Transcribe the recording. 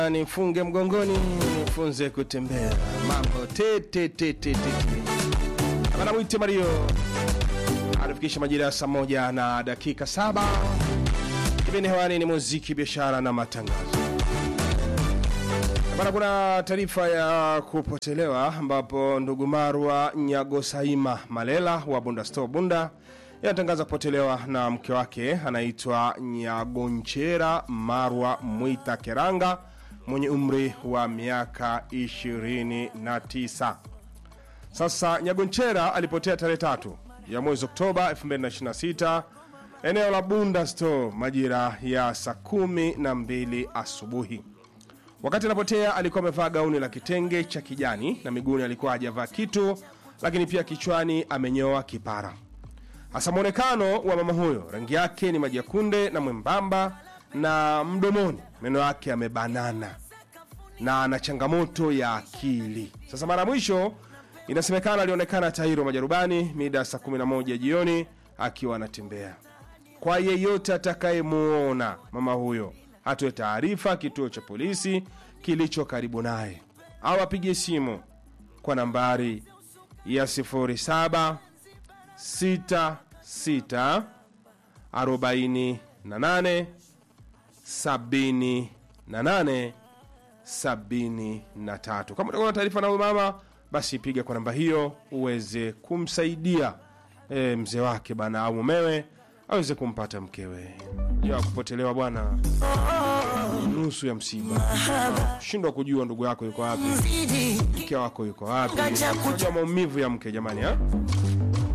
nifunge mgongoni nifunze kutembea mambo tete tete tete bana mwite Mario anafikisha majira ya saa moja na dakika saba kipindi hewani ni muziki biashara na matangazo bana kuna taarifa ya kupotelewa ambapo ndugu Marwa Nyagosaima Malela wa Bunda Store Bunda yanatangaza kupotelewa na mke wake anaitwa Nyagonchera Marwa Mwita Keranga mwenye umri wa miaka 29. Sasa Nyagonchera alipotea tarehe tatu ya mwezi Oktoba 2026 eneo la Bunda Store majira ya saa kumi na mbili asubuhi. Wakati anapotea alikuwa amevaa gauni la kitenge cha kijani na miguuni alikuwa hajavaa kitu, lakini pia kichwani amenyoa kipara. Hasa mwonekano wa mama huyo, rangi yake ni maji ya kunde na mwembamba, na mdomoni meno yake yamebanana na ana changamoto ya akili. Sasa mara mwisho inasemekana alionekana Tairo Majarubani mida ya saa 11 jioni akiwa anatembea. Kwa yeyote atakayemuona mama huyo atoe taarifa kituo cha polisi kilicho karibu naye au apige simu kwa nambari ya 07 66 48 78 73. Kama utakuwa na taarifa na huyu mama, basi piga kwa namba hiyo uweze kumsaidia e, mzee wake bana au mumewe aweze kumpata mkewe. Ya kupotelewa bwana, nusu ya msiba. Shindwa kujua ndugu yako yuko wapi, mke wako yuko wapi, unajua maumivu ya mke jamani ha?